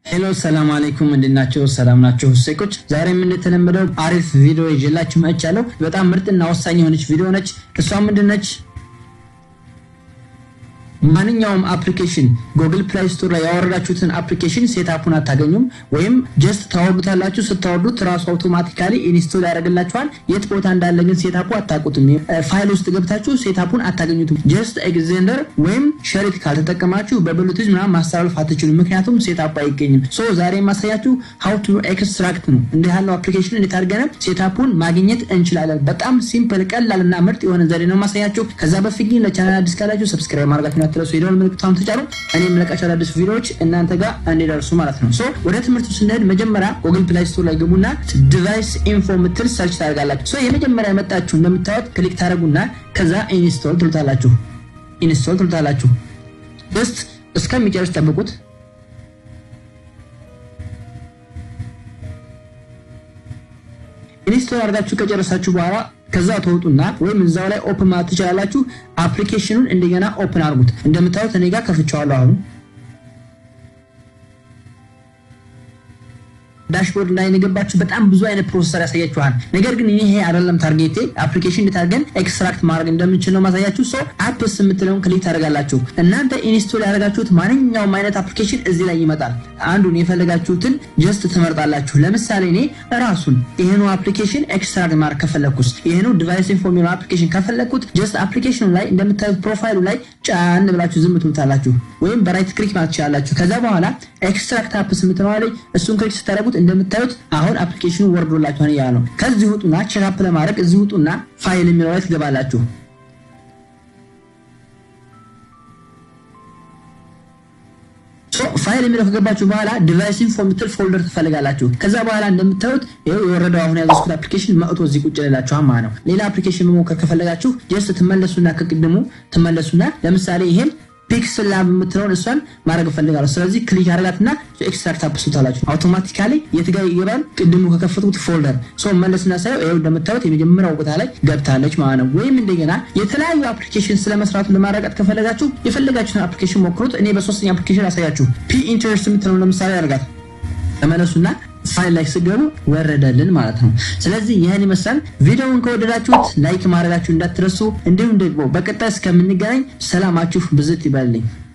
ሄሎ ሰላም አለይኩም እንድናቸው ሰላም ናቸው ሴቆች ዛሬም እንደተለመደው አሪፍ ቪዲዮ ይዤላችሁ መጥቻለሁ በጣም ምርጥና ወሳኝ የሆነች ቪዲዮ ነች እሷ ምንድነች ማንኛውም አፕሊኬሽን ጉግል ፕላይ ስቶር ላይ ያወረዳችሁትን አፕሊኬሽን ሴታፑን አታገኙም ወይም ጀስት ታወርዱታላችሁ ስታወርዱት ራሱ አውቶማቲካሊ ኢንስቶል ያደርግላችኋል የት ቦታ እንዳለ ግን ሴታፑ አታውቁትም ፋይል ውስጥ ገብታችሁ ሴታፑን አታገኙትም ጀስት ኤግዘንደር ወይም ሸሪት ካልተጠቀማችሁ በብሉቱዝ ምናምን ማስተላለፍ አትችሉም ምክንያቱም ሴታፑ አይገኝም ሶ ዛሬ የማሳያችሁ ሀው ቱ ኤክስትራክት ነው እንዲህ ያለው አፕሊኬሽን እንዴት አድርገን ሴታፑን ማግኘት እንችላለን በጣም ሲምፕል ቀላል እና ምርጥ የሆነ ዘዴ ነው ማሳያችሁ ከዛ በፊት ግን ለቻናል አዲስ ካላችሁ ሰብስክራይብ ማድረጋችሁ እንዳትረሱ የደወል ምልክቷን ተጫኑ እኔ የምለቃቸው አዳዲስ ቪዲዮዎች እናንተ ጋር እንዲደርሱ ማለት ነው ሶ ወደ ትምህርቱ ስንሄድ መጀመሪያ ጉግል ፕላይ ስቶር ላይ ግቡና ዲቫይስ ኢንፎ ምትል ሰርች ታደርጋላችሁ ሶ የመጀመሪያ የመጣችሁ እንደምታዩት ክሊክ ታደርጉና ከዛ ኢንስቶል ትሉታላችሁ ኢንስቶል ትሉታላችሁ ጀስት እስከሚጨርስ ጠብቁት ኢንስቶል አድርጋችሁ ከጨረሳችሁ በኋላ ከዛ ተወጡና ወይም እዛው ላይ ኦፕን ማለት ትችላላችሁ። አፕሊኬሽኑን እንደገና ኦፕን አድርጉት። እንደምታዩት እኔ ጋር ከፍቼዋለሁ አሁን ዳሽቦርድ ላይ የገባችሁ በጣም ብዙ አይነት ፕሮሰሰር ያሳያችኋል። ነገር ግን ይሄ አይደለም ታርጌቴ። አፕሊኬሽን እንዴት አድርገን ኤክስትራክት ማድረግ እንደምንችል ነው ማሳያችሁ። ሰው አፕስ የምትለውን ክሊክ ታደርጋላችሁ። እናንተ ኢንስቶል ያደረጋችሁት ማንኛውም አይነት አፕሊኬሽን እዚህ ላይ ይመጣል። አንዱን የፈለጋችሁትን ጀስት ትመርጣላችሁ። ለምሳሌ እኔ ራሱን ይህኑ አፕሊኬሽን ኤክስትራክት ማድረግ ከፈለግኩት ይህኑ ዲቫይስ ኢንፎ የሚለው አፕሊኬሽን ከፈለግኩት ጀስት አፕሊኬሽኑ ላይ እንደምታዩት ፕሮፋይሉ ላይ ጫን ብላችሁ ዝም ትሉታላችሁ፣ ወይም በራይት ክሊክ ማለት ትችላላችሁ። ከዛ በኋላ ኤክስትራክት አፕስ የምትለዋ ላይ እሱን ክሊክ ስታደረጉት እንደምታዩት አሁን አፕሊኬሽኑ ወርዶላችኋል እያለ ነው። ከዚህ ውጡና ቼክአፕ ለማድረግ እዚህ ውጡና ፋይል የሚለው ላይ ትገባላችሁ። ፋይል የሚለው ከገባችሁ በኋላ ዲቫይስ ኢንፎ የምትል ፎልደር ትፈልጋላችሁ። ከዛ በኋላ እንደምታዩት ይኸው የወረደው አሁን ያዘዝኩት አፕሊኬሽን መጥቶ እዚህ ቁጭ ልላችኋል ማለት ነው። ሌላ አፕሊኬሽን መሞከር ከፈለጋችሁ ጀስት ትመለሱና ከቅድሙ ትመለሱና ለምሳሌ ይሄን ፒክስል ላብ የምትለውን እሷን ማድረግ እፈልጋለሁ። ስለዚህ ክሊክ አድርጋትና ኤክስትራክት አፕሱታላችሁ አውቶማቲካሊ የት ጋር ይገባል? ቅድሙ ከከፈትኩት ፎልደር ሰው መለስና ሳየው ይኸው እንደምታዩት የመጀመሪያው ቦታ ላይ ገብታለች ማለት ነው። ወይም እንደገና የተለያዩ አፕሊኬሽን ስለመስራቱ ለማረጋት ከፈለጋችሁ የፈለጋችሁትን አፕሊኬሽን ሞክሩት። እኔ በሶስተኛ አፕሊኬሽን አሳያችሁ። ፒ ኢንተረስት የምትለውን ለምሳሌ ያደርጋት ተመለሱና ፋይል ላይ ስገቡ ወረደልን ማለት ነው። ስለዚህ ይህን ይመስላል። ቪዲዮውን ከወደዳችሁት ላይክ ማድረጋችሁ እንዳትረሱ። እንዲሁም ደግሞ በቀጣይ እስከምንገናኝ ሰላማችሁ ብዝት ይበልልኝ።